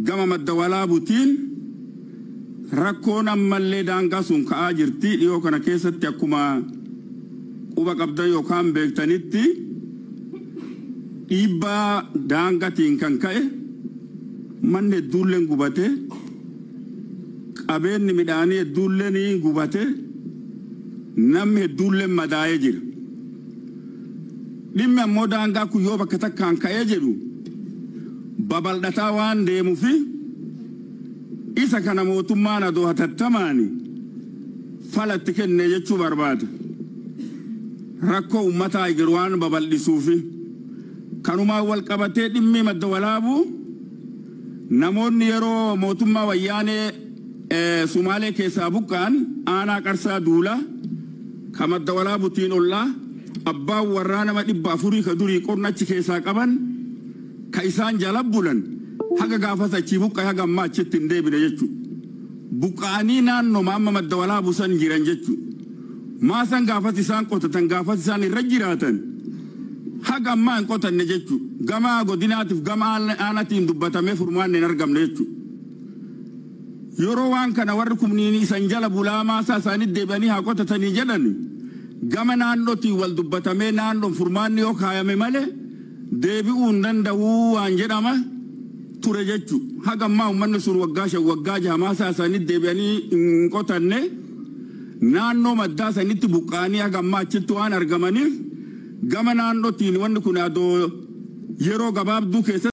gama madda walaabutiin rakkoon ammallee daangaa sun ka'aa jirti dhiyoo kana keessatti akkuma quba qabdan yookaan beektanitti dhiibbaa daangatiin kan ka'e manni hedduulleen gubate qabeenyi midhaanii hedduulleen gubate namni hedduulleen madaa'ee jira. Dhimmi ammoo daangaa kun yoo bakka takkaan ka'ee jedhu babal'ataa waan deemuufi isa kana mootummaan adoo hatattamaan falatti kenne jechuu barbaada. Rakkoo uummataa jiru waan babal'isuufi kanumaan wal qabatee dhimmi madda walaabuu namoonni yeroo mootummaa wayyaanee Sumaalee keessaa buqqa'an aanaa qarsaa duulaa ka madda walaabutiin ollaa abbaan warraa nama dhibba afurii ka durii qornachi keessaa qaban ka isaan jala bulan haga gaafas achii buqqa'e haga ammaa achitti hin deebine jechuudha. Buqqa'anii naannoo amma madda walaabuu san jiran jechuudha. Maasan gaafas isaan qotatan gaafas isaan irra jiraatan haga ammaa hin qotanne jechuudha. Gama godinaatiif gama aanatiin dubbatamee furmaanne hin argamne jechuudha. Yeroo waan kana warri kumniin isan jala bulaa maasaa isaanii deebi'anii haa qotatanii jedhan gama naannootiin wal dubbatamee naannoon furmaanni yoo kaayame malee deebi'uu hin danda'uu waan jedhama ture jechuudha. Haga ammaa uummanni sun waggaa shan waggaa jaha maasaa isaanii deebi'anii hin qotanne naannoo maddaa sanitti buqqa'anii haga ammaa achitti waan argamaniif gama naannootiin wanni kun adoo yeroo gabaabduu keessatti.